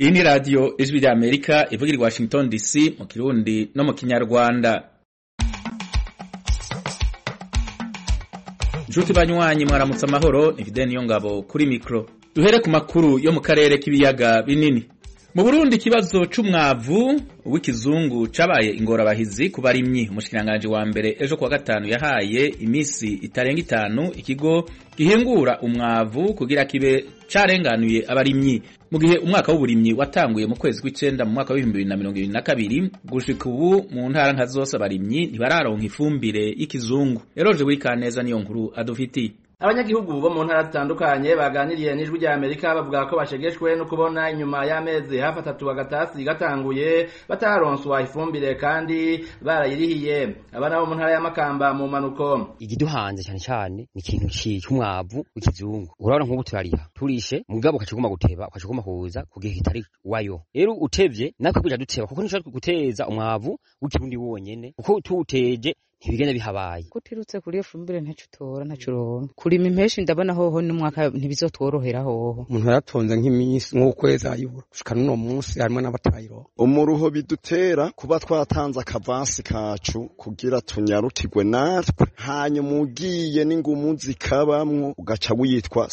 iyi ni radiyo ijwi rya amerika ivugira i washington dc mu kirundi no mu kinyarwanda nshuti banywanyi mwaramutse amahoro ni fide niyo ngabo kuri mikoro duhere ku makuru yo mu karere k'ibiyaga binini mu burundi ikibazo c'umwavu w'ikizungu cabaye ingorabahizi ku barimyi umushikiranganji wa mbere ejo kuwa gatanu yahaye imisi itarenga itanu ikigo gihingura umwavu kugira kibe carenganuye abarimyi mu gihe umwaka w'uburimyi watanguye mu kwezi kw'icenda mu mwaka w'ibihumbi bibiri na mirongo ibiri na kabiri gushika ubu mu ntara nka zose abarimyi ntibararonka ifumbire y'ikizungu eroje wikaneza niyo nkuru adufitiye abanyagihugu bo mu ntara zitandukanye baganiriye n'ijwi rya amerika bavuga ko bashegeshwe no kubona inyuma y'amezi hafi atatu agatasi gatanguye batararonswa ifumbire kandi barayirihiye aba nabo mu ntara y'amakamba mu manuko igiduhanze cyane cyane ni ikintu cy'umwavu w'ikizungu urabona nk'ubu turariha turishe mugabo ukaciguma guteba ukaciguma kuza ku gihe kitari wayo rero utevye natwe kuja duteba kuko nishobora guteza umwavu w'ikirundi wonyene kuko tuwuteje ntibigenda bihabaye kutirutse kuri iyo fumbire ntacyo utora ntacyo uronka kurima impeshi ndabona hoho n'umwaka ntibizotworohera hoho umuntu yaratonze nk'iminsi nk'ukwezi ayibura gushika n'uno munsi harimo n'abatayironka umuruho bidutera kuba twatanze akavansi kacu kugira tunyarukirwe natwe hanyuma ugiye n'ingumu zikabamwo ugaca witwa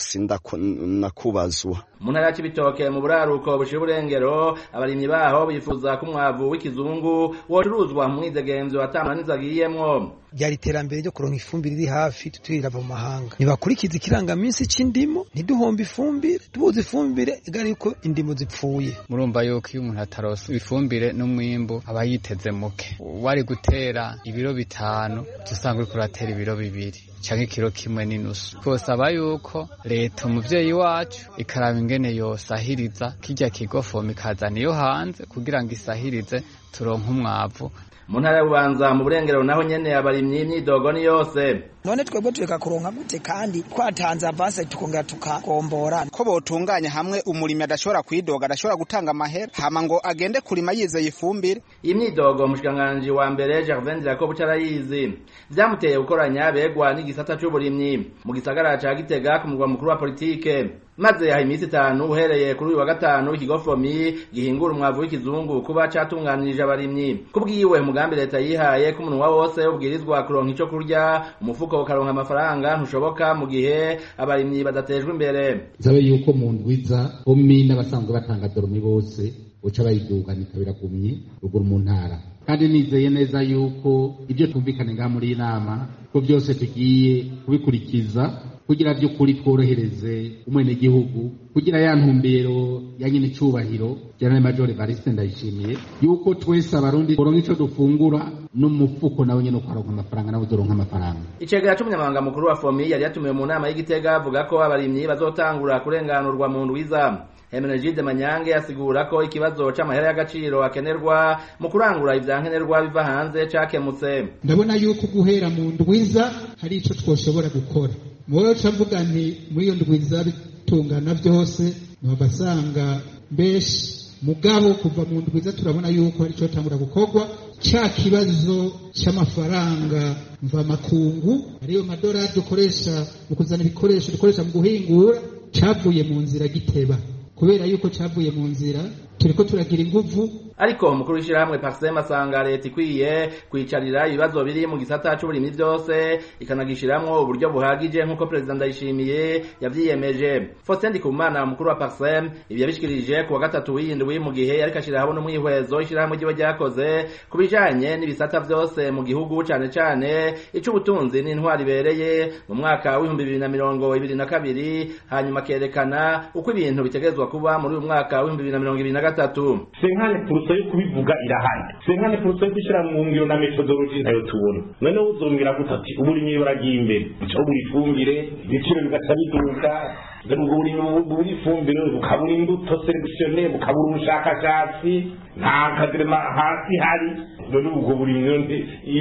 sindakubazwa mu ntara ya Cibitoke mu buraruko bushira uburengero abarimyi baho bifuza ko umwavu w'ikizungu wocuruzwa mu mwidegemvyo atamananiza agiyemwo byari iterambere ryo kuronka ifumbire iri hafi tutirava mu mahanga ntibakurikiza ikirangaminsi c'indimo ntiduhombe ifumbire tubuze ifumbire igari yuko indimo zipfuye murumva yuko iyo umuntu ataronse ifumbire n'umwimbu aba yiteze muke wari gutera ibiro bitanu usanga uriko uratera ibiro bibiri canke ikiro kimwe n'inusu twosaba yuko leta umuvyeyi wacu ikaraba ingene yosahiriza kirya kigofoma ikazana iyo hanze kugira ngo isahirize turonke umwavu mu ntara y'ububanza mu burengero naho nyene abarimyi imyidogo ni yose none twebwe tureka kuronka gute kandi twatanze avanse tukongera tukagombora ko botunganya hamwe umurimi adashobora kwidoga adashobora gutanga amahera hama ngo agende kurima yizeye ifumbire iyi myidogo umushikiranganji wa mbere Gervain Jacob carayizi vyamuteye gukoranya begwa n'igisata c'uburimyi mu gisagara ca Gitega ku murwa mukuru wa politike maze yaha iminsi itanu uhereye kuri uyu wa gatanu ikigofomi gihingura umwavu w'ikizungu kuba catunganirije abarimyi kubwiwe umugambi leta yihaye ko umunwa wose ubwirizwa kuronka ico kurya umufuko ukaronka amafaranga ntushoboka mu gihe abarimyi badatejwe imbere nsabe yuko mu ndwiza bomi n'abasanzwe batanga doromi bose uca bayidugana biragumye ruguru mu ntara kandi nizeye neza yuko ibyo twumvikane ngaha muri iyi nama ko byose tugiye kubikurikiza kugira by'ukuri tworohereze umwenegihugu kugira ya ntumbero ya nyine cyubahiro General Major Evariste ndayishimiye yuko twese abarundi turonka ico dufungura n'umufuko nawe nyene ukaronka amafaranga nawe uzoronka amafaranga icegera c'umunyamabanga mukuru wa fomi yari yatumiwe mu nama y'igitega avuga ko abarimyi bazotangura kurenganurwa mu ndwiza Hemenegide Manyange asigura ko ikibazo c'amahera y'agaciro akenerwa mu kurangura ivyankenerwa biva hanze cakemutse ndabona yuko guhera mu ndwiza hari ico twoshobora gukora muwe mvuga nti muri iyo ndwiza bitungana byose nabasanga mbeshi mugabo kuva mu ndwiza turabona yuko hari icyo tangura gukorwa cya kibazo cy'amafaranga mva makungu ariyo madorari dukoresha mu kuzana ibikoresho dukoresha mu guhingura cyavuye mu nzira giteba kubera yuko cyavuye mu nzira turiko turagira inguvu ariko umukuru w'ishirahamwe Parsem asanga leta ikwiye kwicarira ibibazo biri mu gisata c'uburimyi byose ikanagishiramwo uburyo buhagije nk'uko perezida ndayishimiye yavyiyemeje Faustin Ndikumana umukuru wa Parsem ibi yabishikirije ku wa gatatu w'indwi mu gihe yariko ashira hamwe n'umwihwezo ishirahamwe ryiwe ryakoze ku bijanye n'ibisata vyose mu gihugu cane cane ic'ubutunzi n'intwari ibereye mu mwaka w'ibihumbi bibiri na mirongo ibiri na kabiri hanyuma akerekana uko ibintu bitegerezwa kuba muri uyu mwaka w'ibihumbi bibiri na mirongo ibiri na gatatu senkane puruso yo kubivuga irahari senkane puruso yo gushyira mu ngiro na metodologi ntayo tubona noneho uzombwira gute ati uburimyi buragiye imbere uca buri ifumbire ibiciro bigaca biduka ubwo burimyi buri ifumbire bukabura imbuto selekisiyone bukabura ubushakashatsi nta kadirema hasi hari none ubwo burimyi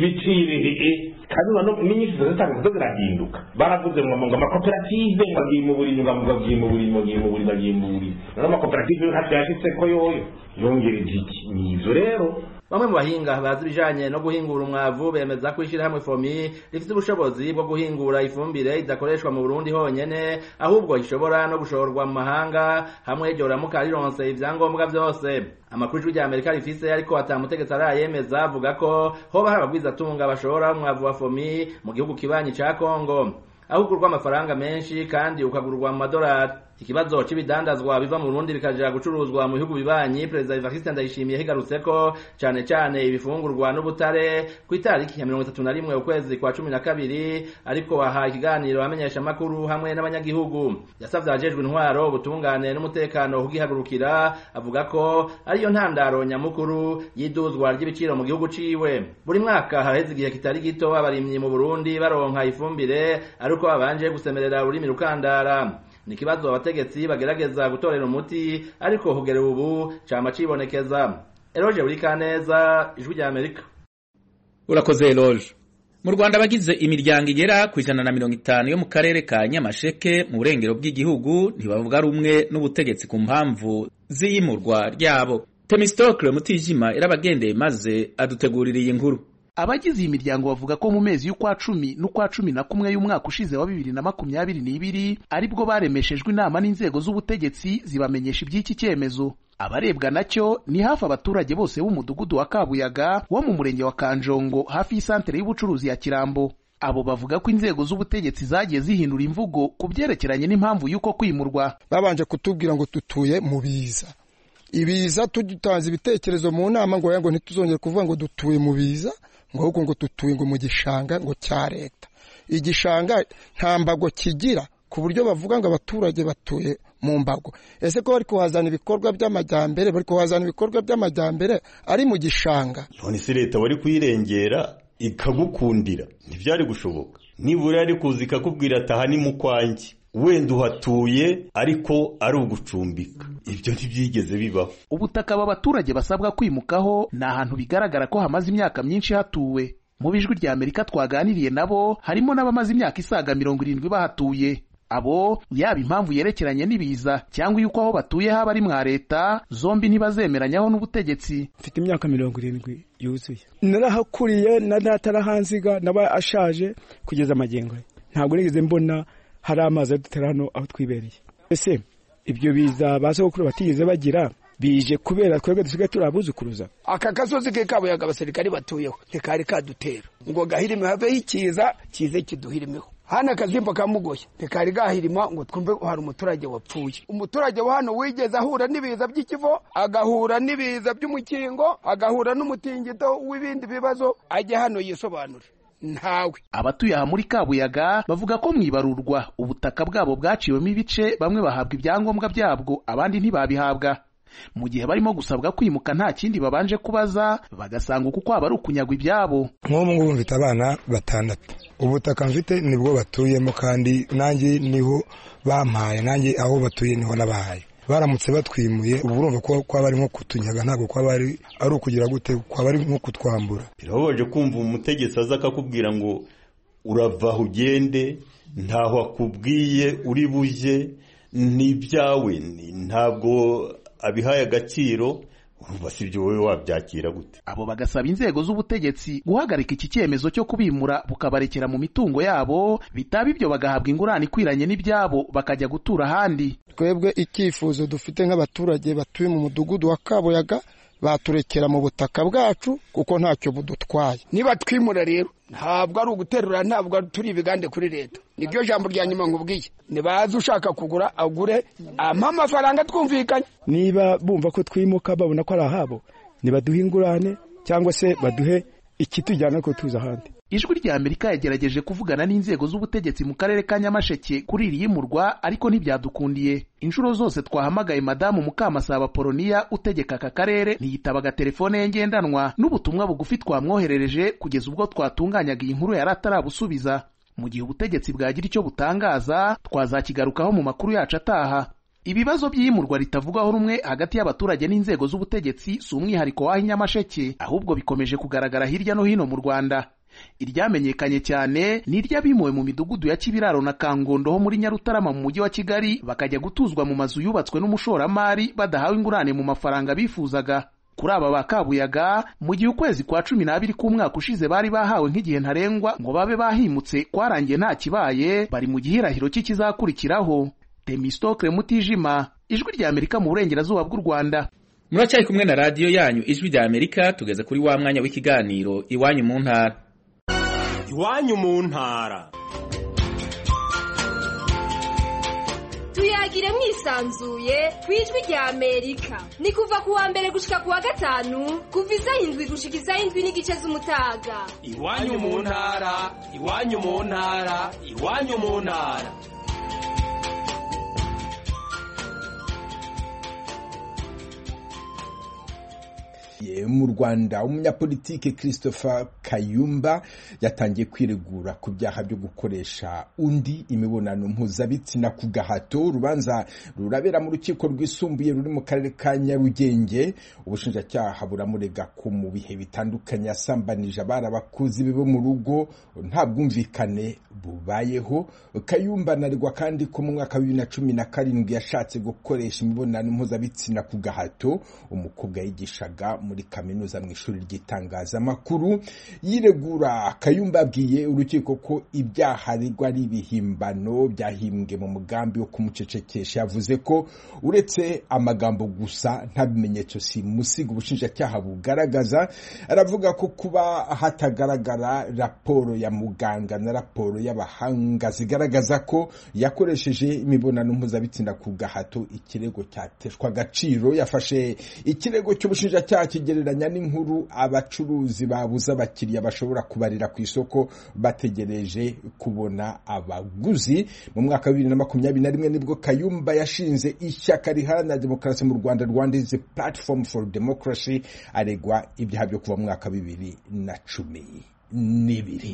ibiciro kandi n'inyinshi zitanga zo zirahinduka baravuze ngo ngo amakoperative ngo agiye mu burimyi ngo agiye mu burimyi ngo agiye mu burimyi agiye mu burimyi none amakoperative yo ntacyo yashitse ko yoyo yongereje iki ni ivyo rero bamwe mu bahinga bazi ibijanye no guhingura umwavu bemeza ko ishirahamwe fomi rifite ubushobozi bwo guhingura ifumbire idakoreshwa mu burundi honyene ahubwo ishobora no gushorwa mu mahanga hamwe ryoramuka rironse ivyangombwa vyose amakuru ijwi rya amerika rifise ariko atamutegetsi arayemeza avuga ko hoba hari abagwizatunga bashora umwavu wa fomi mu gihugu kibanyi ca kongo aho ugurwa amafaranga menshi kandi ukagurwa mu madolari ikibazo c'ibidandazwa biva mu Burundi bikaja gucuruzwa mu bihugu bibanyi perezida Evariste Ndayishimiye higarutse ko cane cane ibifungurwa n'ubutare ku itariki ya mirongo itatu na rimwe ukwezi kwa cumi na kabiri ariko aha ikiganiro amenyesha amakuru hamwe n'abanyagihugu yasavye abajejwe intwaro ubutungane n'umutekano kugihagurukira avuga ko ariyo ntandaro nyamukuru y'iduzwa ry'ibiciro mu gihugu ciwe buri mwaka haheze igihe kitari gito abarimyi mu Burundi baronka ifumbire ariko babanje gusemerera ururimi rukandara ni ikibazo abategetsi bagerageza gutorera umuti ariko kugera ubu cama cibonekeza eroje buri kaneza ijwi rya amerika urakoze eroje mu rwanda abagize imiryango igera ku ijana na mirongo itanu yo mu karere ka nyamasheke mu burengero bw'igihugu ntibavuga rumwe n'ubutegetsi ku mpamvu z'iyimurwa ryabo temistokle mutijima yarabagendeye maze adutegurira iyi nkuru abagize iyi miryango bavuga ko mu mezi y'ukwa cumi n'ukwa cumi na kumwe y'umwaka ushize wa bibiri na makumyabiri n'ibiri aribwo baremeshejwe inama n'inzego z'ubutegetsi zibamenyesha iby'iki cyemezo abarebwa nacyo ni hafi abaturage bose b'umudugudu wa kabuyaga wo mu murenge wa kanjongo hafi y'isantere y'ubucuruzi ya kirambo abo bavuga ko inzego z'ubutegetsi zagiye zihindura imvugo ku byerekeranye n'impamvu y'uko kwimurwa babanje kutubwira ngo dutuye mu biza ibiza tutanze ibitekerezo mu nama ngo ngo ntituzongere kuvuga ngo dutuye mu biza ngo ahubwo ngo dutuye ngo mu gishanga ngo cya leta igishanga nta mbago kigira ku buryo bavuga ngo abaturage batuye mu mbago ese ko bari kuhazana ibikorwa by'amajyambere bari kuhazana ibikorwa by'amajyambere ari mu gishanga none se leta wari kuyirengera ikagukundira ntibyari gushoboka nibura yari kuza ikakubwira ati aha ni mu kwanjye wenda uhatuye ariko ari ugucumbika ibyo ntibyigeze bibaho ubutaka aba baturage basabwa kwimukaho ni ahantu bigaragara ko hamaze imyaka myinshi hatuwe mu bijwi rya amerika twaganiriye nabo harimo n'abamaze imyaka isaga mirongo irindwi bahatuye abo yaba impamvu yerekeranye n'ibiza cyangwa yuko aho batuye haba ari mwa leta zombi ntibazemeranyaho n'ubutegetsi mfite imyaka mirongo irindwi yuzuye narahakuriye na natarahanziga naba ashaje kugeza amagengo ntabwo nigeze mbona hari amazi adutera hano aho twibereye ese ibyo biza ba sogokuru batigeze bagira bije kubera twebwe dusigaye turi abuzukuruza aka gasozi ke kabuyaga abasirikari batuyeho ntikari kadutera ngo gahirime haveho ikiza kize kiduhirimeho hano akazimba kamugoye ntikari gahirima ngo twumve hari umuturage wapfuye umuturage wa hano wigeze ahura n'ibiza by'ikivo agahura n'ibiza by'umukingo agahura n'umutingito w'ibindi bibazo ajya hano yisobanure ntawe abatuye aha muri kabuyaga bavuga ko mu ibarurwa ubutaka bwabo bwaciwemo ibice bamwe bahabwa ibyangombwa byabwo abandi ntibabihabwa mu gihe barimo gusabwa kwimuka nta kindi babanje kubaza bagasanga uku kwaba ari ukunyagwa ibyabo nk'ubu ngubu mfite abana batandatu ubutaka mfite nibwo batuyemo kandi nanjye niho bampaye nanjye aho batuye niho nabahaye baramutse batwimuye ubu urumva ko kwaba ari nko kutunyaga ntabwo kwaba ari ari ukugira gute kwaba ari nko kutwambura birababaje kumva umutegetsi aza akakubwira ngo urava aho ugende ntaho akubwiye uri bujye ni ibyawe ntabwo abihaye agaciro urumva si ibyo wowe wabyakira gute abo bagasaba inzego z'ubutegetsi guhagarika iki cyemezo cyo kubimura bukabarekera mu mitungo yabo bitaba ibyo bagahabwa ingurane ikwiranye n'ibyabo bakajya gutura ahandi twebwe icyifuzo dufite nk'abaturage batuye mu mudugudu wa kabuyaga baturekera mu butaka bwacu kuko ntacyo budutwaye niba twimura rero ntabwo ari uguterura ntabwo turi ibigande kuri leta niryo jambo rya nyuma nkubwiye nibaze ushaka kugura agure ampa amafaranga twumvikanye niba bumva ko twimuka babona ko ari ahabo nibaduhe ingurane cyangwa se baduhe ikitujyana ko tuza ahandi ijwi rya amerika yagerageje kuvugana n'inzego z'ubutegetsi mu karere ka nyamasheke kuri iri yimurwa ariko ntibyadukundiye inshuro zose twahamagaye madamu mukamasaba poloniya utegeka aka karere ntiyitabaga telefone ye ngendanwa n'ubutumwa bugufi twamwoherereje kugeza ubwo twatunganyaga iyi nkuru yari atarabusubiza mu gihe ubutegetsi bwagira icyo butangaza twazakigarukaho mu makuru yacu ataha ibibazo by'iyimurwa ritavugwaho rumwe hagati y'abaturage n'inzego z'ubutegetsi si umwihariko w'aho inyamasheke ahubwo bikomeje kugaragara hirya no hino mu rwanda iryamenyekanye cyane ni iry'abimuwe mu midugudu ya kibiraro na kangondo ho muri nyarutarama mu mujyi wa kigali bakajya gutuzwa mu mazu yubatswe n'umushoramari badahawe ingurane mu mafaranga bifuzaga kuri aba ba kabuyaga mu gihe ukwezi kwa cumi n'abiri k'umwaka ushize bari bahawe nk'igihe ntarengwa ngo babe bahimutse kwarangiye nta kibaye bari mu gihirahiro cy'ikizakurikiraho temistokle mutijima ijwi rya amerika mu burengerazuba bw'u rwanda muracyari kumwe na radiyo yanyu ijwi rya amerika tugeze kuri wa mwanya w'ikiganiro iwanyu mu ntara iwanyu mu ntara tuyagire mwisanzuye ku ijwi rya amerika ni kuva ku wa mbere gushika ku wa gatanu kuva isaha indwi gushika isaha indwi n'igice z'umutaga iwanyu mu ntara iwanyu mu ntara iwanyu mu ntara mu rwanda umunyapolitike christopher kayumba yatangiye kwiregura ku byaha byo gukoresha undi imibonano mpuzabitsina ku gahato urubanza rurabera mu rukiko rwisumbuye ruri mu karere ka nyarugenge ubushinjacyaha buramurega ko mu bihe bitandukanye yasambanije abari abakuzi be bo mu rugo nta bwumvikane bubayeho kayumba anaregwa kandi ko mu mwaka wa bibiri na cumi na karindwi yashatse gukoresha imibonano mpuzabitsina ku gahato umukobwa yigishaga muri kaminuza mu ishuri ry'itangazamakuru yiregura kayumba abwiye urukiko ko ibyaha aregwa ari ibihimbano byahimbwe mu mugambi wo kumucecekesha yavuze ko uretse amagambo gusa nta bimenyetso simusiga ubushinjacyaha bugaragaza aravuga ko kuba hatagaragara raporo ya muganga na raporo y'abahanga zigaragaza ko yakoresheje imibonano mpuzabitsina ku gahato ikirego cyateshwa agaciro yafashe ikirego cy'ubushinjacyaha kigereranya n'inkuru abacuruzi babuze abakiriya bashobora kubarira ku isoko bategereje kubona abaguzi mu mwaka wa bibiri na makumyabiri na rimwe nibwo kayumba yashinze ishyaka riharanira demokarasi mu rwanda rwandize platform for democracy aregwa ibyaha byo kuva mu mwaka wa bibiri na cumi n'ibiri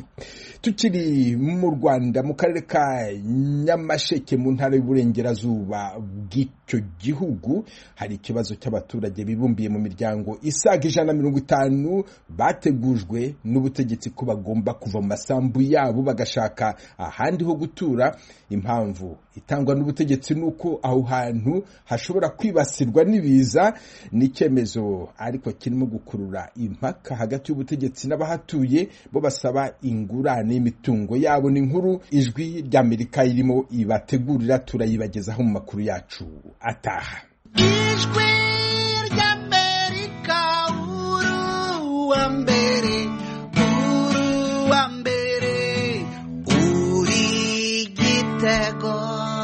tukiri mu rwanda mu karere ka nyamasheke mu ntara y'uburengerazuba bw'icyo gihugu hari ikibazo cy'abaturage bibumbiye mu miryango isaga ijana na mirongo itanu bategujwe n'ubutegetsi ko bagomba kuva mu masambu yabo bagashaka ahandi ho gutura impamvu itangwa n'ubutegetsi ni uko aho hantu hashobora kwibasirwa n'ibiza n'icyemezo ariko kirimo gukurura impaka hagati y'ubutegetsi n'abahatuye bo basaba ingurane y'imitungo yabo ni inkuru ijwi ry'amerika irimo ibategurira turayibagezaho mu makuru yacu ataha ijwi ry'amerika uruwa mbere uruwa mbere uri gitego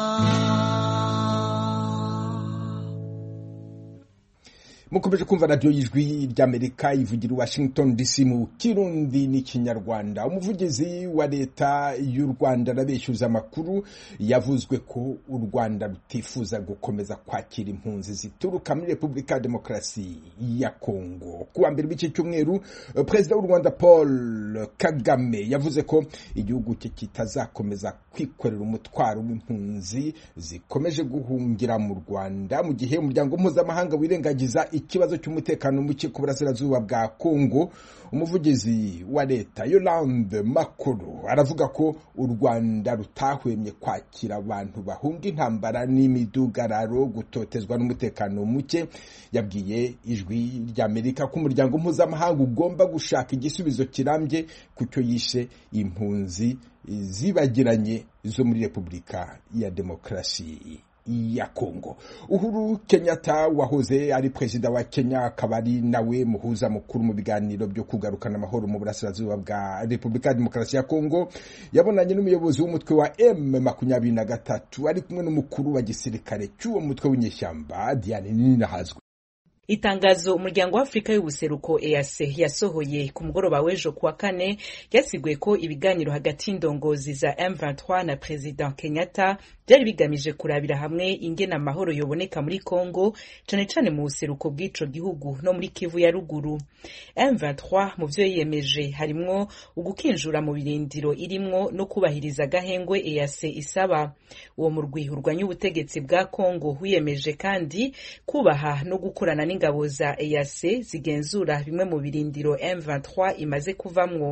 mukomeje kumva radiyo y'ijwi ry'amerika ivugira washington dc mu kirundi n'ikinyarwanda umuvugizi wa leta y'u rwanda arabeshyuza amakuru yavuzwe ko u rwanda rutifuza gukomeza kwakira impunzi zituruka muri repubulika ya demokarasi ya kongo kuwa mbere w'iki cyumweru perezida w'u rwanda paul kagame yavuze ko igihugu cye kitazakomeza kwikorera umutwaro w'impunzi zikomeje guhungira mu rwanda mu gihe umuryango mpuzamahanga wirengagiza ikibazo cy'umutekano muke ku burasirazuba bwa kongo umuvugizi wa leta yolande makuru aravuga ko u rwanda rutahwemye kwakira abantu bahunga intambara n'imidugararo gutotezwa n'umutekano muke yabwiye ijwi ry'amerika ko umuryango mpuzamahanga ugomba gushaka igisubizo kirambye ku cyo yishe impunzi zibagiranye zo muri repubulika ya demokarasi ya Kongo. Uhuru Kenyatta wahoze ari perezida wa Kenya akaba ari nawe muhuza mukuru mu biganiro byo kugarukana amahoro mu burasirazuba bwa Repubulika ya Demokarasi ya Kongo yabonanye n'umuyobozi w'umutwe wa M makumyabiri na gatatu ari kumwe n'umukuru wa gisirikare cy'uwo mutwe w'inyeshyamba Diane Ninahazwe. itangazo umuryango wa afurika y'ubuseruko eac yasohoye ku mugoroba w'ejo kuwa kane ryasiguye ko ibiganiro hagati y'indongozi za m23 na perezida kenyatta byari bigamije kurabira hamwe ingena amahoro yoboneka muri congo cane cane mu buseruko bw'ico gihugu no muri kivu ya ruguru m23 mu vyo yiyemeje harimwo ugukinjura mu birindiro irimwo no kubahiriza agahengwe eac isaba uwo murwi urwanya ubutegetsi bwa congo wiyemeje kandi kubaha no gukorana n'ingabo za EAC zigenzura bimwe mu birindiro M23 imaze kuvamwo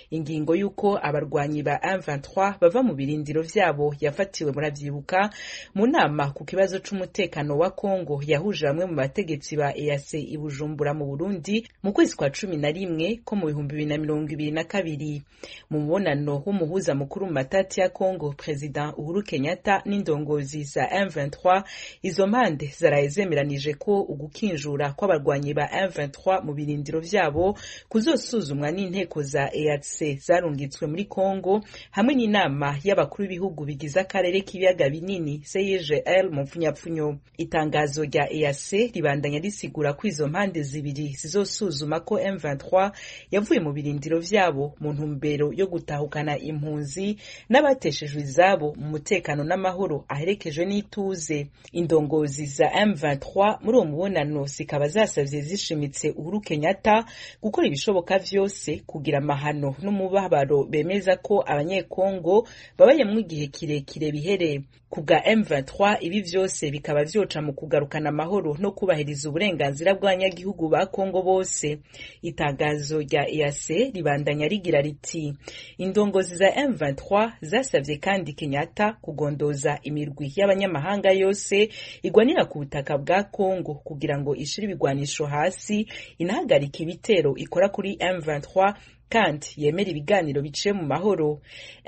ingingo y'uko abarwanyi ba M23 bava mu birindiro vyabo yafatiwe muravyibuka mu nama ku kibazo c'umutekano wa Kongo yahuje bamwe mu bategetsi ba EAC i Bujumbura mu Burundi mu kwezi kwa cumi na rimwe ko mu bihumbi bibiri na mirongo ibiri na kabiri mu mubonano w'umuhuza mukuru mu matati ya Kongo President Uhuru Kenyatta n'indongozi za M23 izo mpande zaraye zemeranije ko ugukinjura kw'abarwanyi ba M23 mu birindiro vyabo kuzosuzumwa n'inteko za EAC zarungitswe muri Kongo hamwe n'inama y'abakuru b'ibihugu bigize akarere k'ibiyaga binini CIGL mu mfunyapfunyo itangazo rya EAC ribandanya risigura ko izo mpande zibiri zizosuzuma ko M23 yavuye mu birindiro vyabo mu ntumbero yo gutahukana impunzi n'abateshejwe izabo mu mutekano n'amahoro aherekejwe n'ituze indongozi za M23 muri uwo mubonano zikaba zasavye zishimitse Uhuru Kenyatta gukora ibishoboka vyose kugira amahano n'umubabaro bemeza ko abanyekongo babayemwo igihe kirekire bihere ku bwa M23 ibi vyose bikaba vyoca mu kugarukana amahoro no kubahiriza uburenganzira bw'abanyagihugu ba Kongo bose itangazo rya EAC ribandanya rigira riti indongozi za M23 zasavye kandi Kenyatta kugondoza imirwi y'abanyamahanga yose igwanira ku butaka bwa Kongo kugira ngo ishire ibigwanisho hasi inahagarika ibitero ikora kuri M23 kandi yemera ibiganiro biciye mu mahoro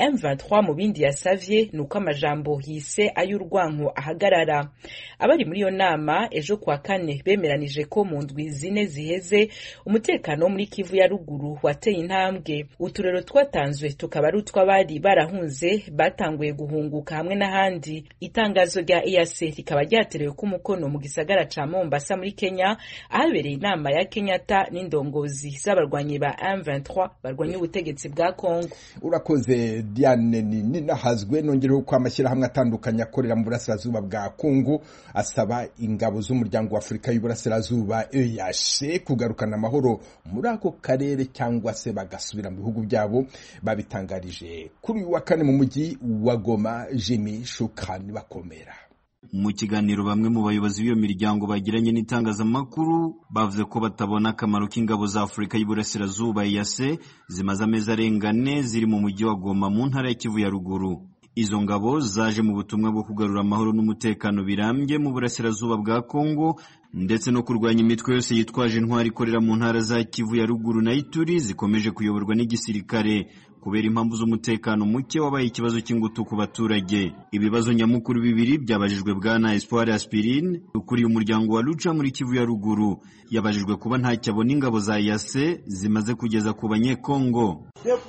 M23 mu bindi yasavye ni uko amajambo yise ay'urwanko ahagarara abari muri iyo nama ejo kwa kane bemeranije ko mu ndwi zine ziheze umutekano wo muri Kivu ya ruguru wateye intambwe uturero twatanzwe tukaba ari utw'abari barahunze batanguye guhunguka hamwe n'ahandi itangazo rya EAC rikaba ryaterewe ko umukono mu gisagara ca Mombasa muri Kenya ahabereye inama ya Kenyatta n'indongozi z'abarwanyi ba M23 barwanya ubutegetsi bwa Kongo urakoze Diane ninahazwe nongereho ko amashyirahamwe atandukanye akorera mu burasirazuba bwa Kongo asaba ingabo z'umuryango wa Afurika y'Uburasirazuba EAC kugarukana amahoro muri ako karere cyangwa se bagasubira mu bihugu byabo babitangarije kuri uyu wa kane mu mujyi wa Goma Jimmy Shukani bakomera mu kiganiro bamwe mu bayobozi b'iyo miryango bagiranye n'itangazamakuru bavuze ko batabona akamaro k'ingabo za afurika y'uburasirazuba yase zimaze amezi arenga ane ziri mu mujyi wa goma mu ntara ya kivu ya ruguru izo ngabo zaje mu butumwa bwo kugarura amahoro n'umutekano birambye mu burasirazuba bwa kongo ndetse no kurwanya imitwe yose yitwaje intwari ikorera mu ntara za kivu ya ruguru na ituri zikomeje kuyoborwa n'igisirikare kubera impamvu z'umutekano muke wabaye ikibazo cy'ingutu ku baturage ibibazo nyamukuru bibiri byabajijwe bwana Espoir Aspirine ukuriye umuryango wa Lucha muri Kivu ya ruguru yabajijwe kuba ntacyo abona ingabo za yase zimaze kugeza ku banyekongo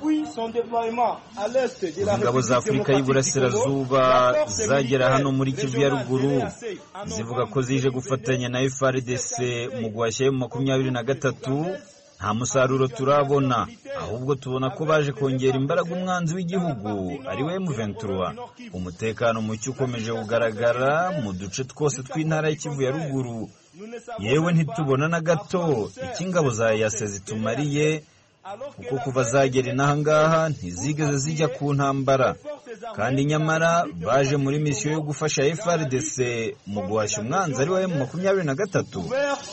ingabo za afurika y'iburasirazuba zagera hano muri kivu ya ruguru zivuga ko zije gufatanya na FRDC mu guhashya mu makumyabiri na gatatu nta musaruro turabona ahubwo tubona ko baje kongera imbaraga umwanzi w'igihugu ari we M23 umutekano muke ukomeje kugaragara mu duce twose tw'intara y'Ikivu ya ruguru yewe ntitubona na gato icyo ingabo za yase zitumariye kuko kuva zagera inaha ngaha ntizigeze zijya ku ntambara kandi nyamara baje muri misiyo yo gufasha FRDC mu guhashya umwanzi ari we mu makumyabiri na gatatu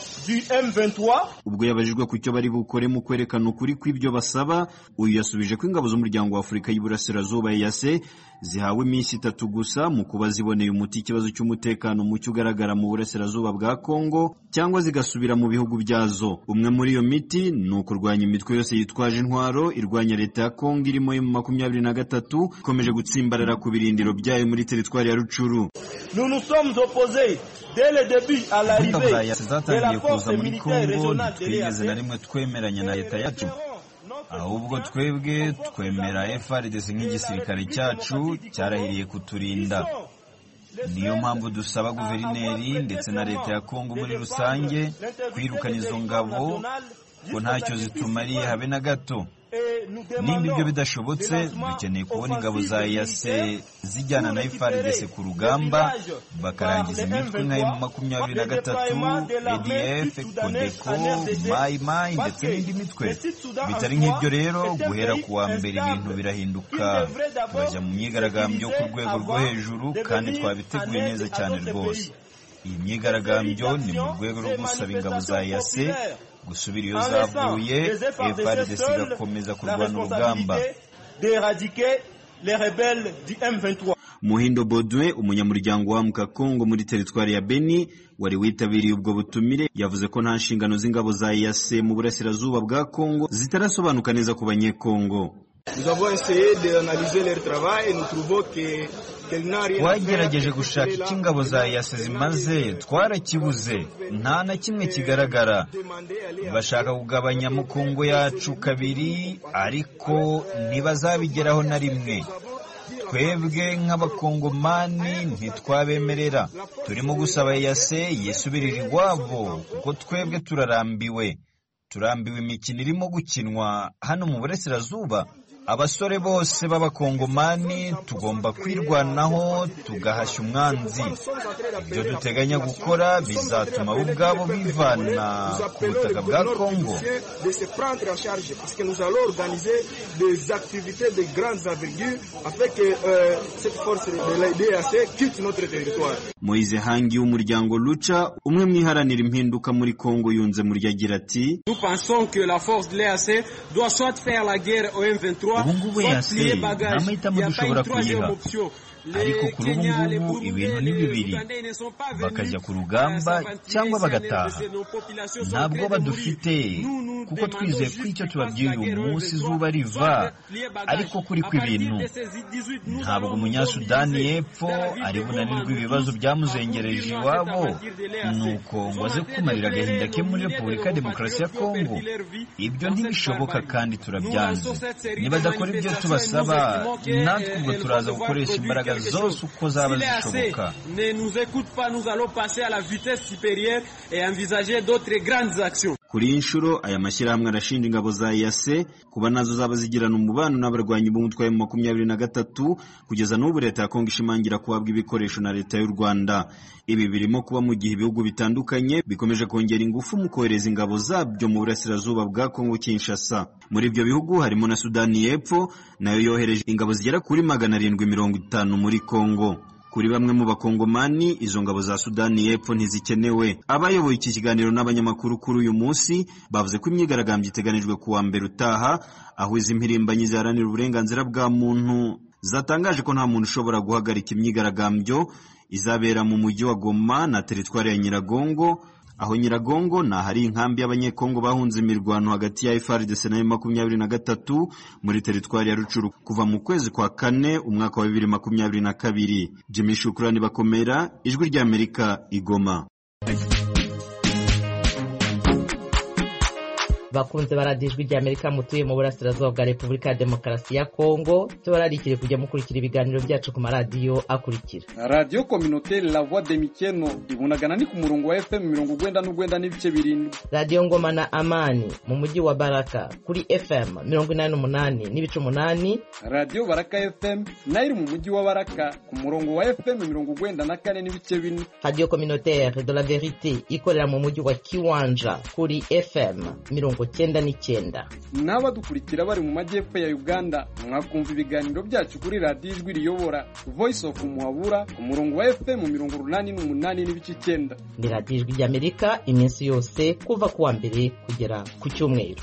ubwo yabajijwe ku cyo bari bukore mu kwerekana ukuri kw'ibyo basaba uyu yasubije ko ingabo z'umuryango wa Afurika y'Iburasirazuba yase zihawe iminsi itatu gusa mu kuba ziboneye umuti ikibazo cy'umutekano muke ugaragara mu burasirazuba bwa Kongo cyangwa zigasubira mu bihugu byazo umwe muri iyo miti ni ukurwanya imitwe yose yitwaje intwaro irwanya leta ya Kongo irimo mu makumyabiri na gatatu ikomeje gutsimbarara ku birindiro byayo muri teritwari ya Rucuru ingabo za yase zatangiye kuza muri Kongo ntitwigeze na rimwe twemeranya na leta yacu ahubwo twebwe twemera FRDC nk'igisirikare cyacu cyarahiriye kuturinda niyo mpamvu dusaba guverineri ndetse na leta ya Kongo muri rusange kwirukana izo ngabo ko ntacyo zitumariye habe na gato nimba ibyo bidashobotse dukeneye kubona ingabo za yase zijyana na FARDC ku rugamba bakarangiza imitwe nka mu makumyabiri na gatatu ADF Kodeko Mai Mai ndetse n'indi mitwe bitari nk'ibyo rero guhera ku wa mbere ibintu birahinduka turajya mu myigaragambyo ku rwego rwo hejuru kandi twabiteguye neza cyane rwose iyi myigaragambyo ni mu rwego rwo gusaba ingabo za yase gusubira iyo zavuye FARDC igakomeza kurwana urugamba Muhindo Bodwe umunyamuryango wa Mukakongo muri teritwari ya Beni wari witabiriye ubwo butumire yavuze ko nta nshingano z'ingabo za EAC mu burasirazuba bwa Kongo zitarasobanuka neza ku banyekongo twagerageje gushaka icyo ingabo za yase zimaze twarakibuze nta na kimwe kigaragara bashaka kugabanya mukongo yacu kabiri ariko ntibazabigeraho na rimwe twebwe nk'abakongomani ntitwabemerera turimo gusaba yase yisubirira iwabo kuko twebwe turarambiwe turambiwe imikino irimo gukinwa hano mu burasirazuba abasore bose b'abakongomani tugomba kwirwanaho tugahashya umwanzi ibyo duteganya gukora bizatuma bo ubwabo bivana ku butaka bwa kongo Moise Hangi w'umuryango Lucha umwe mu iharanira impinduka muri Kongo yunze muri agira ati ubu ngubu yase nta mahitamo dushobora kuyiha ariko kuri ubu ngubu ibintu ni bibiri bakajya ku rugamba cyangwa bagataha ntabwo badufite kuko twizeye ko icyo tubabwiye uyu munsi izuba riva ariko kuri kw'ibintu ntabwo umunyasudani y'epfo ari bunanirwe ibibazo byamuzengereje iwabo nuko ngo aze kumarira agahinda ke muri repubulika ya demokarasi ya kongo ibyo ntibishoboka kandi turabyanze nibadakora ibyo tubasaba natwe ubwo turaza gukoresha imbaraga zose uko zaba zishoboka kuri iyi nshuro aya mashyirahamwe arashinja ingabo za yase kuba nazo zaba zigirana umubano n'abarwanyi b'umutwe wa makumyabiri na gatatu kugeza n'ubu leta ya kongo ishimangira kuhabwa ibikoresho na leta y'u rwanda ibi birimo kuba mu gihe ibihugu bitandukanye bikomeje kongera ingufu mu kohereza ingabo zabyo mu burasirazuba bwa kongo kinshasa muri ibyo bihugu harimo na sudani y'epfo nayo yohereje ingabo zigera kuri magana arindwi mirongo itanu muri kongo kuri bamwe mu bakongomani izo ngabo za sudani y'epfo ntizikenewe abayoboye iki kiganiro n'abanyamakuru kuri uyu munsi bavuze ko imyigaragambyo iteganijwe ku wa mbere utaha aho izi mpirimbanyi ziharanira uburenganzira bwa muntu zatangaje ko nta muntu ushobora guhagarika imyigaragambyo izabera mu mujyi wa goma na teritwari ya nyiragongo aho nyiragongo ni ahari inkambi y'abanyekongo bahunze imirwano hagati ya FARDC na makumyabiri na gatatu muri teritwari ya rucuru kuva mu kwezi kwa kane umwaka wa bibiri makumyabiri na kabiri jimmy shukurani bakomera ijwi ry'amerika igoma bakunze baradiye ijwi ry'amerika mutuye mu burasirazuba bwa repubulika ya demokarasi ya kongo tubararikire kujya mukurikira ibiganiro byacu ku maradiyo akurikira radiyo kominoteri la voix de mikeno ibunagana ni ku murongo wa fm mirongo ugwenda n'ugwenda n'ibice birindwi radiyo ngoma na amani mu mujyi wa baraka kuri fm mirongo inani n'umunani n'ibice umunani radiyo baraka fm nayo iri mu mujyi wa baraka ku murongo wa fm mirongo ugwenda na kane n'ibice bine radiyo kominoteri de la verite ikorera mu mujyi wa kiwanja kuri fm mirongo cyenda n'icyenda n'abadukurikira bari mu majyepfo ya uganda mwakumva ibiganiro byacu kuri radiyo ijwi riyobora voice of muhabura ku murongo wa fm mirongo urunani n'umunani n'ibice icyenda ni radiyo ijwi ry'amerika iminsi yose kuva ku wa mbere kugera ku cyumweru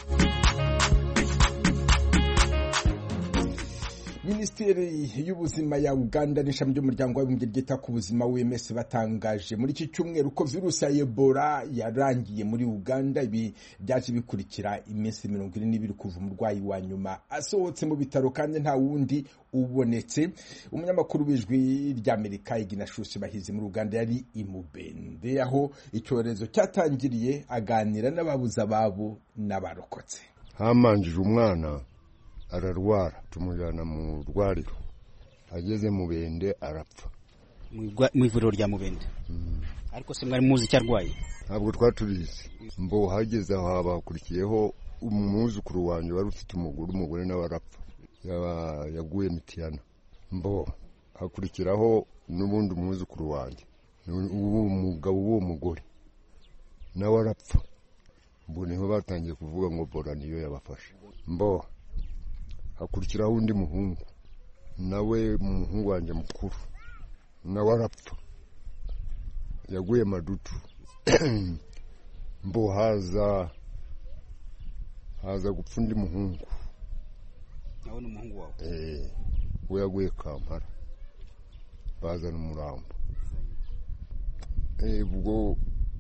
minisiteri y'ubuzima ya uganda n'ishami ry'umuryango w'abibumbye ryita ku buzima wms batangaje muri iki cyumweru ko virusi ya ebola yarangiye muri uganda ibi byaje bikurikira iminsi mirongo ine n'ibiri kuva umurwayi wa nyuma asohotse mu bitaro kandi nta wundi ubonetse umunyamakuru w'ijwi ry'amerika iginashushi bahizi muri uganda yari imubende aho icyorezo cyatangiriye aganira n'ababuze ababo n'abarokotse hamanjije umwana ararwara tumujyana mu rwariro ageze mu bende arapfa mu ivuriro rya mubende ariko se mwari muzi icyo arwaye ntabwo twaturizi mbo hageze aho habakurikiyeho umwuzukuru wanjye wari ufite umugore umugore nawe arapfa yaguye mitiyana mbo hakurikiraho n'ubundi umwuzukuru wanjye umugabo w'uwo mugore nawe arapfa mbo niho batangiye kuvuga ngo bora niyo yabafashe mbo hakurikiraho undi muhungu nawe umuhungu wanjye mukuru nawe arapfa yaguye madutu mbo haza haza gupfa undi muhungu nawe ni umuhungu wawe Eh, we yaguye kampala bazana umurambo Eh, ubwo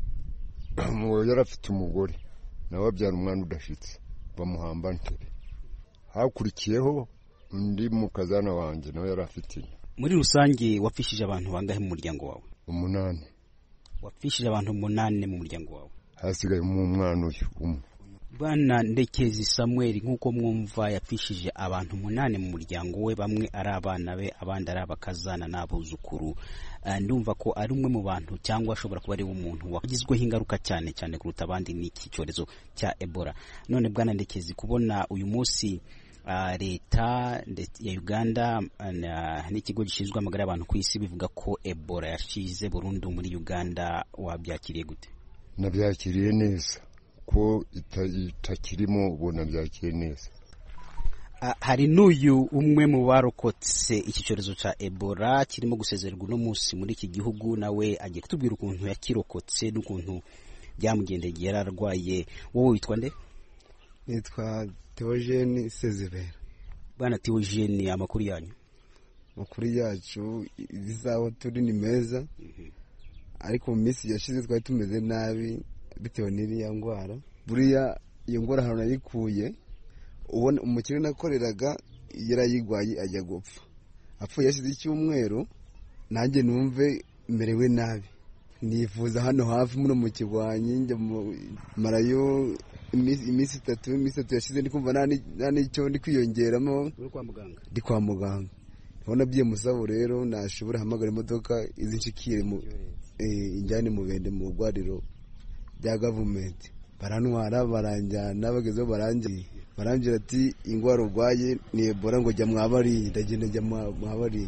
uwo yari afite umugore nawe abyara umwana udashitse bamuhamba ntere hakurikiyeho undi mukazana wanjye nawe yari afite inka muri rusange wapfishije abantu bangahe mu muryango wawe umunani wapfishije abantu umunani mu muryango wawe hasigayemo umwana uyu umwe bwana ndekezi samuel nk'uko mwumva yapfishije abantu umunani mu muryango we bamwe ari abana be abandi ari abakazana n'abuzukuru Eh, ndumva ko ari umwe mu bantu cyangwa ashobora kuba ari umuntu wagizweho ingaruka cyane cyane kuruta abandi n'iki cyorezo cya ebola none bwana ndekezi kubona uyu munsi ah, leta ndetse ya uganda ah, na- n'ikigo gishinzwe amagara y'abantu ku isi bivuga ko ebola yashize burundu muri uganda wabyakiriye gute nabyakiriye neza ko ita- itakirimo ubu nabyakiriye neza Ah, hari n'uyu umwe mu barokotse iki cyorezo cya ebola kirimo gusezererwa uno munsi muri iki gihugu nawe agiye kutubwira ukuntu yakirokotse n'ukuntu byamugendeye igihe yari arwaye wowe witwa nde nitwa Theogene Sezibera bwana Theogene amakuru yanyu amakuru yacu ibizaho turi ni meza ariko mu minsi yashize twari tumeze nabi bitewe n'iriya ndwara buriya iyo ndwara ahantu nayikuye ubona umukire nakoreraga yarayigwaye ajya gupfa apfuye yashize icyumweru nanjye numve merewe nabi nifuza hano hafi muno mu kigwanyi njya mu- marayo iminsi iminsi itatu iminsi itatu yashize ndi kumva nta ni- nta n'icyo ndi kwiyongeramo uri kwa muganga ndi kwa muganga ndabona byiye musabo rero nashobora hamagara imodoka izi nshikire mu eh, injyane mu bende mu rwariro rya gavumenti barantwara baranjyana bagezeho barangiye barambwira ati indwara urwaye ni ebola ngo jya mwabariye ndagenda njya mwa- mwabariye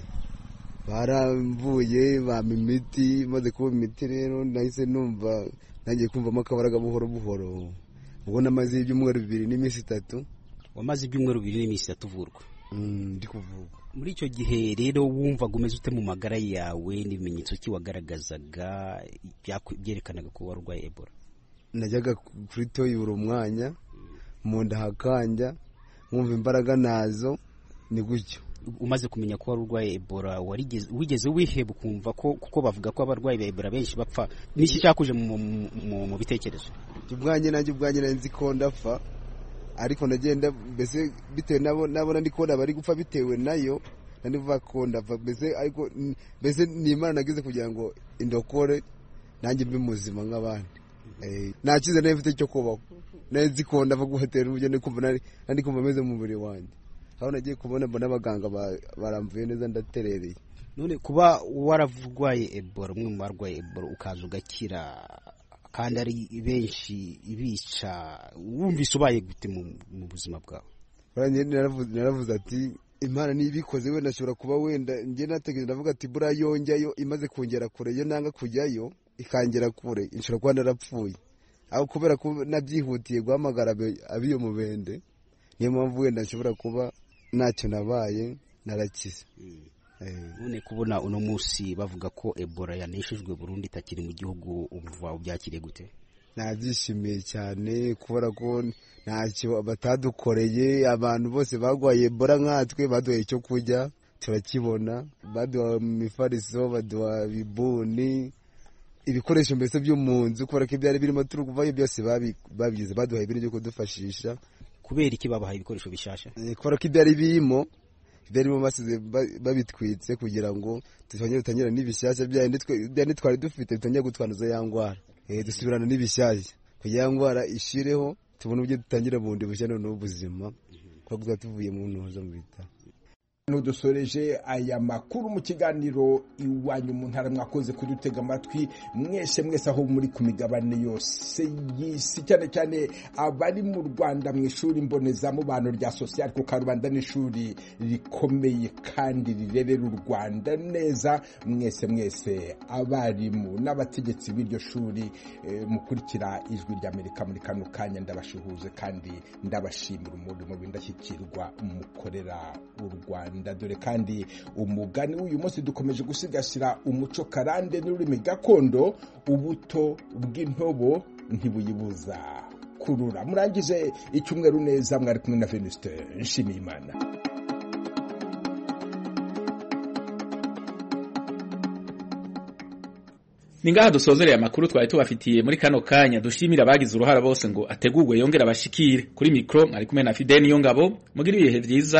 baramvuye bampa imiti maze kuba imiti rero nahise numva nangiye kumvamo akabaraga buhoro buhoro ubwo namaze ibyumweru bibiri n'iminsi itatu wamaze ibyumweru bibiri n'iminsi itatu uvurwa ndi kuvurwa muri icyo gihe rero wumvaga umeze ute mu magara yawe n'ibimenyetso ki wagaragazaga byaku- byerekanaga ko wari urwaye ebola najyaga kuri toyi buri mwanya mu nda hakanja nkumva imbaraga nazo ni gutyo umaze kumenya ko wari urwaye ebola warigeze- wigeze wiheba ukumva ko kuko bavuga ko abarwayi ba ebola benshi bapfa n'iki cyakuje mu, mu, mu, mu bitekerezo ubwanjye nanjye ubwanjye nari nzi ko ndapfa ariko ndagenda mbese bitewe nabo nabona ndi kubona bari gupfa bitewe nayo nandi vuga ko ndapfa mbese ariko n- mbese ni imana nagize kugira ngo indokore nanjye mbe muzima nk'abandi Eh, nta cyiza nari mfite cyo kubaho nari nzi ko ndapfa guhatera uburyo ndi kumva nari nari kumva meze mu mubiri wanjye aho nagiye kubona mbona abaganga ba- baramvuye neza ndaterereye none kuba waravurwaye ebola umwe mu barwaye ebola ukaza ugakira kandi ari benshi ibica wumvise ubaye gute mu, mu buzima bwawe Buriya njye naravuze naravuze ati imana niba ibikoze wenda ashobora kuba wenda njye nategereje ndavuga ati buriya yonjyayo imaze kongera kure iyo nanga kujyayo ikangera kure nshobora kuba narapfuye aho kubera ko nabyihutiye guhamagara abe- abiyo mubende niyo mpamvu wenda nshobora kuba ntacyo nabaye narakize none kubona uno munsi bavuga ko ebola yaneshejwe burundu itakiri mu gihugu umva ubyakiriye gute nabyishimiye cyane kubera ko ntacyo batadukoreye abantu bose barwaye ebola nkatwe baduhaye icyo kurya turakibona baduha imifariso baduha ibibuni ibikoresho mbese byo mu nzu kubera ko ibyari birimo turi kuvayo byose babi- babigize baduhaye ibintu byo kudufashisha kubera iki babahaye ibikoresho bishasha Eh, kubera ko ibyari birimo ibyarimo basize ba- babitwitse kugira ngo tutongere dutangire n'ibishyashya byandi twe- byandi twari dufite bitongere gutwanduza ya ndwara Eh, dusubirana n'ibishyashya kugira ya ndwara ishireho tubone uburyo dutangira bundi bushya noneho ubuzima kuko tuba tuvuye mu ntuza mu bitaro nudusoreje aya makuru mu kiganiro iwanyu mu ntara mwakoze kudutega amatwi mwese mwese aho muri ku migabane yose y'isi cyane cyane abari mu rwanda mu ishuri mbonezamubano rya sosiyal ku karubanda n'ishuri rikomeye kandi rirerera u rwanda neza mwese mwese abarimu n'abategetsi b'iryo shuri eh, mukurikira ijwi ry'amerika muri kano kanya ndabashuhuje kandi ndabashimira umurimo w'indashyikirwa mukorera u rwanda dore kandi umugani w'uyu munsi dukomeje gusigasira umuco karande n'ururimi gakondo ubuto bw'intobo ntibuyibuza rukurura murangize icyumweru neza mwari kumwe na venuste nshimiyimana ni ngaha dusozereye amakuru twari tubafitiye muri kano kanya dushimira abagize uruhara bose ngo ategurwe yongere abashikire kuri mikro mwari kumwe na Fideni yo ngabo mugira ibihe vyiza